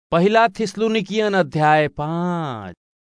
पहला थिस्सलुनीकियन अध्याय पाँच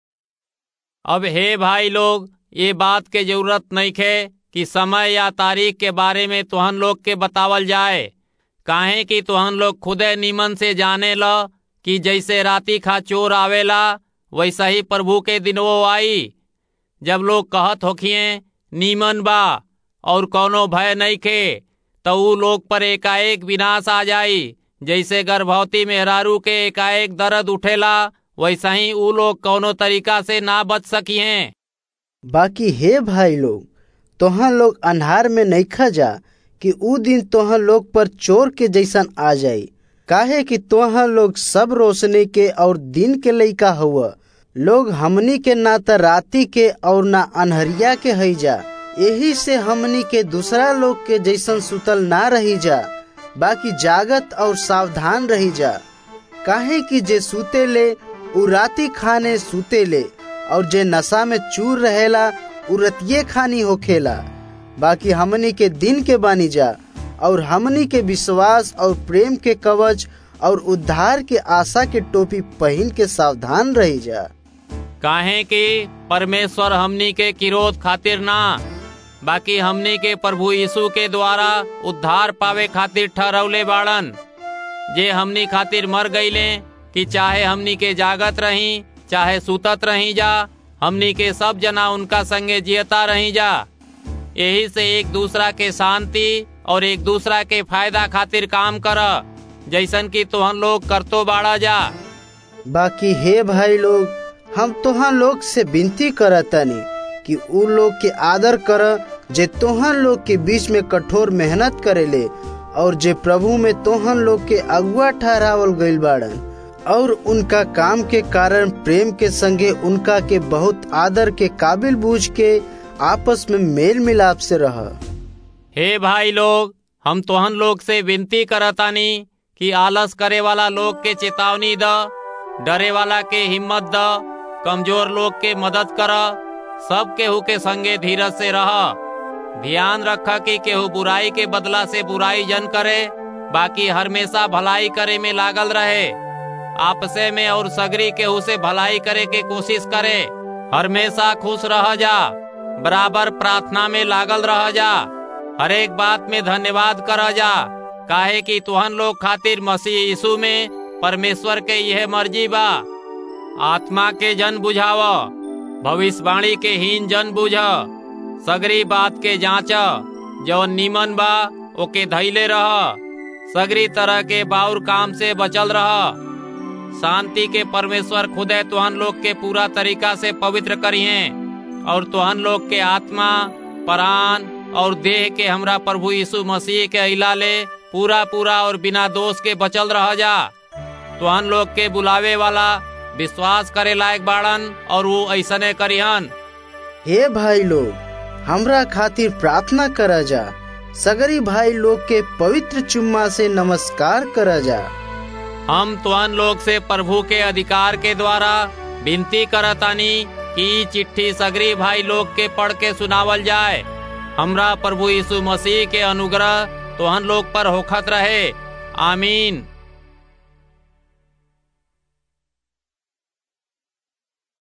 अब हे भाई लोग ये बात के जरूरत नहीं खे कि समय या तारीख के बारे में तुहन लोग के बतावल जाए काहे कि तुहन लोग खुदे नीमन से जाने ल कि जैसे राती खा चोर आवेला वैसा ही प्रभु के दिनवो आई जब लोग कहत होखिए नीमन बा और कौनो भय नहीं खे तो ऊ लोग पर एकाएक विनाश आ जाई जैसे गर्भवती मेहरारू के एकाएक दर्द उठेला वैसा ही ऊ लोग कौनो तरीका से ना बच सकी हैं बाकी हे भाई लोग तोहन लोग अन्हार में नइखा जा कि ऊ दिन तोहन लोग पर चोर के जैसन आ जाई काहे कि तोहन लोग सब रोशनी के और दिन के लइका हुआ लोग हमनी के ना त राती के और ना अनहरिया के हई जा यही से हमनी के दूसरा लोग के जैसन सुतल ना रही जा बाकी जागत और सावधान रही जा काहे कि जे सूते ले उ राती खाने सूते ले और जे नशा में चूर रहेला उ रतिये खानी होखेला बाकी हमनी के दिन के बानी जा और हमनी के विश्वास और प्रेम के कवच और उद्धार के आशा के टोपी पहन के सावधान रही जा काहे कि परमेश्वर हमनी के किरोध खातिर ना बाकी हमनी के प्रभु यीशु के द्वारा उद्धार पावे खातिर ठहरौले बाड़न जे हमनी खातिर मर गईले कि चाहे हमनी के जागत रही चाहे सुतत रही जा हमनी के सब जना उनका संगे जियता रही जा यही से एक दूसरा के शांति और एक दूसरा के फायदा खातिर काम कर जैसन कि तुहन लोग करतो बाड़ा जा बाकी हे भाई लोग हम तोहन लोग से विनती करतनी कि उ लोग के आदर कर जे तोहन लोग के बीच में कठोर मेहनत करेले और जे प्रभु में तोहन लोग के अगुआ ठहरावल गईल बाड़न और उनका काम के कारण प्रेम के संगे उनका के बहुत आदर के काबिल बूझ के आपस में मेल मिलाप से रह हे भाई लोग हम तोहन लोग से विनती करतानी कि आलस करे वाला लोग के चेतावनी द डरे वाला के हिम्मत द कमजोर लोग के मदद कर सब केहू के संगे धीरज से रह ध्यान रख कि केहू बुराई के बदला से बुराई जन करे बाकी हमेशा भलाई करे में लागल रहे आपसे में और सगरी केहू से भलाई करे के कोशिश करे हमेशा खुश रह जा बराबर प्रार्थना में लागल रह जा हर एक बात में धन्यवाद कर जा काहे कि तुहन लोग खातिर मसीह यीशु में परमेश्वर के यह मर्जी बा आत्मा के जन बुझाव भविष्यवाणी के हीन जन बुझ सगरी बात के जांच जो नीमन बा ओके धैले रह सगरी तरह के बाउर काम से बचल रह शांति के परमेश्वर खुदे तुहन लोग के पूरा तरीका से पवित्र करिए और तुहन लोग के आत्मा प्राण और देह के हमरा प्रभु यीशु मसीह के अला ले पूरा पूरा और बिना दोष के बचल रह जा तुहन लोग के बुलावे वाला विश्वास करे लायक बाड़न और वो ऐसने करिहन हे भाई लोग हमरा खातिर प्रार्थना करा जा सगरी भाई लोग के पवित्र चुम्मा से नमस्कार करा जा हम तुहन लोग से प्रभु के अधिकार के द्वारा विनती करतानी कि चिट्ठी सगरी भाई लोग के पढ़ के सुनावल जाए हमरा प्रभु यीशु मसीह के अनुग्रह तुहन लोग पर होखत रहे आमीन